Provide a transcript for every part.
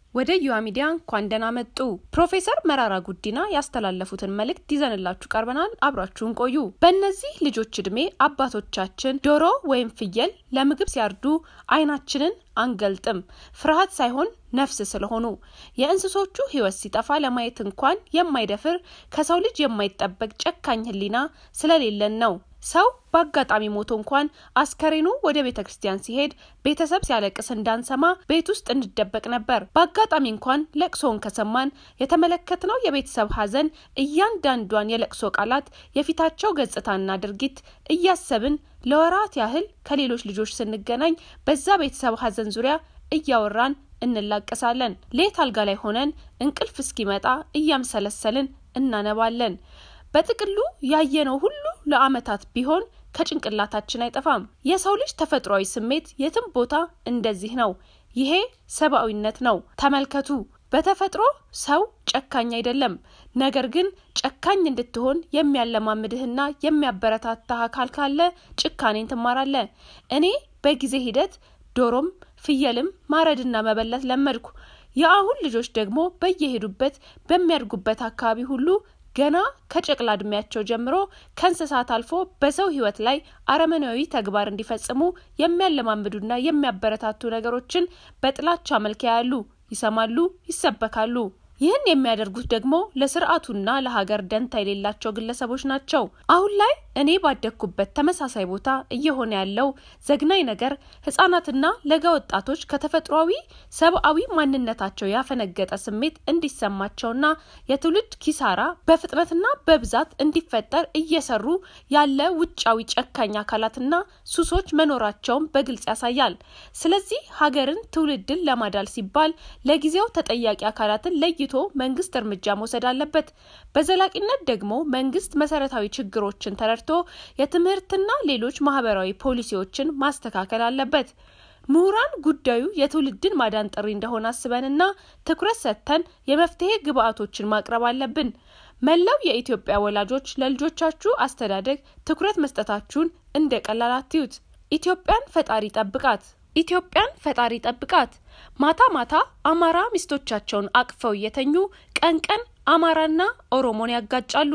ወደ ዩዋ ሚዲያ እንኳን ደህና መጡ። ፕሮፌሰር መራራ ጉዲና ያስተላለፉትን መልእክት ይዘንላችሁ ቀርበናል። አብራችሁን ቆዩ። በእነዚህ ልጆች ዕድሜ አባቶቻችን ዶሮ ወይም ፍየል ለምግብ ሲያርዱ ዓይናችንን አንገልጥም፣ ፍርሃት ሳይሆን ነፍስ ስለሆኑ። የእንስሶቹ ሕይወት ሲጠፋ ለማየት እንኳን የማይደፍር ከሰው ልጅ የማይጠበቅ ጨካኝ ሕሊና ስለሌለን ነው። ሰው በአጋጣሚ ሞቶ እንኳን አስከሬኑ ወደ ቤተ ክርስቲያን ሲሄድ ቤተሰብ ሲያለቅስ እንዳንሰማ ቤት ውስጥ እንደበቅ ነበር። በአጋጣሚ እንኳን ለቅሶውን ከሰማን የተመለከትነው የቤተሰብ ሐዘን እያንዳንዷን የለቅሶ ቃላት፣ የፊታቸው ገጽታና ድርጊት እያሰብን ለወራት ያህል ከሌሎች ልጆች ስንገናኝ በዛ ቤተሰብ ሐዘን ዙሪያ እያወራን እንላቀሳለን። ሌት አልጋ ላይ ሆነን እንቅልፍ እስኪመጣ እያምሰለሰልን እናነባለን። በጥቅሉ ያየነው ሁሉ ለዓመታት ቢሆን ከጭንቅላታችን አይጠፋም። የሰው ልጅ ተፈጥሯዊ ስሜት የትም ቦታ እንደዚህ ነው። ይሄ ሰብአዊነት ነው። ተመልከቱ። በተፈጥሮ ሰው ጨካኝ አይደለም። ነገር ግን ጨካኝ እንድትሆን የሚያለማምድህና የሚያበረታታህ አካል ካለ ጭካኔን ትማራለህ። እኔ በጊዜ ሂደት ዶሮም ፍየልም ማረድና መበለት ለመድኩ። የአሁን ልጆች ደግሞ በየሄዱበት በሚያድጉበት አካባቢ ሁሉ ገና ከጨቅላ እድሜያቸው ጀምሮ ከእንስሳት አልፎ በሰው ሕይወት ላይ አረመናዊ ተግባር እንዲፈጽሙ የሚያለማምዱና የሚያበረታቱ ነገሮችን በጥላቻ መልክ ያያሉ፣ ይሰማሉ፣ ይሰበካሉ። ይህን የሚያደርጉት ደግሞ ለስርዓቱና ለሀገር ደንታ የሌላቸው ግለሰቦች ናቸው። አሁን ላይ እኔ ባደግኩበት ተመሳሳይ ቦታ እየሆነ ያለው ዘግናኝ ነገር ሕጻናትና ለጋ ወጣቶች ከተፈጥሯዊ ሰብአዊ ማንነታቸው ያፈነገጠ ስሜት እንዲሰማቸውና የትውልድ ኪሳራ በፍጥነትና በብዛት እንዲፈጠር እየሰሩ ያለ ውጫዊ ጨካኝ አካላትና ሱሶች መኖራቸውን በግልጽ ያሳያል። ስለዚህ ሀገርን፣ ትውልድን ለማዳል ሲባል ለጊዜው ተጠያቂ አካላትን ለይቶ መንግስት እርምጃ መውሰድ አለበት። በዘላቂነት ደግሞ መንግስት መሰረታዊ ችግሮችን ተረድቶ የትምህርትና ሌሎች ማህበራዊ ፖሊሲዎችን ማስተካከል አለበት። ምሁራን ጉዳዩ የትውልድን ማዳን ጥሪ እንደሆነ አስበንና ትኩረት ሰጥተን የመፍትሄ ግብዓቶችን ማቅረብ አለብን። መላው የኢትዮጵያ ወላጆች ለልጆቻችሁ አስተዳደግ ትኩረት መስጠታችሁን እንደ ቀላል አትዩት። ኢትዮጵያን ፈጣሪ ጠብቃት። ኢትዮጵያን ፈጣሪ ጠብቃት። ማታ ማታ አማራ ሚስቶቻቸውን አቅፈው እየተኙ ቀን ቀን አማራና ኦሮሞን ያጋጫሉ።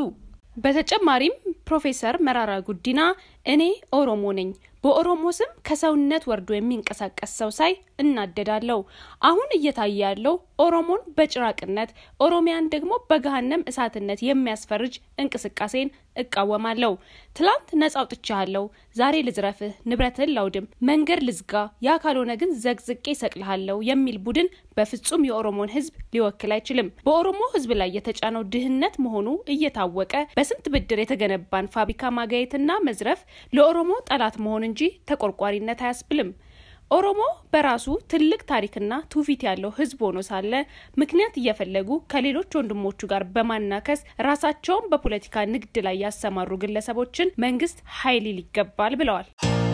በተጨማሪም ፕሮፌሰር መራራ ጉዲና እኔ ኦሮሞ ነኝ፣ በኦሮሞ ስም ከሰውነት ወርዶ የሚንቀሳቀስ ሰው ሳይ እናደዳለሁ። አሁን እየታየ ያለው ኦሮሞን በጭራቅነት ኦሮሚያን ደግሞ በገሃነም እሳትነት የሚያስፈርጅ እንቅስቃሴን እቃወማለሁ። ትላንት ነጻ አውጥቻለሁ፣ ዛሬ ልዝረፍህ፣ ንብረትህን ላውድም፣ መንገድ ልዝጋ፣ ያ ካልሆነ ግን ዘግዝቄ ሰቅልሃለሁ የሚል ቡድን በፍጹም የኦሮሞን ሕዝብ ሊወክል አይችልም። በኦሮሞ ሕዝብ ላይ የተጫነው ድህነት መሆኑ እየታወቀ በስንት ብድር የተገነባን ፋብሪካ ማጋየትና መዝረፍ ለኦሮሞ ጠላት መሆን እንጂ ተቆርቋሪነት አያስብልም። ኦሮሞ በራሱ ትልቅ ታሪክና ትውፊት ያለው ህዝብ ሆኖ ሳለ ምክንያት እየፈለጉ ከሌሎች ወንድሞቹ ጋር በማናከስ ራሳቸውን በፖለቲካ ንግድ ላይ ያሰማሩ ግለሰቦችን መንግስት ኃይል ሊል ይገባል ብለዋል።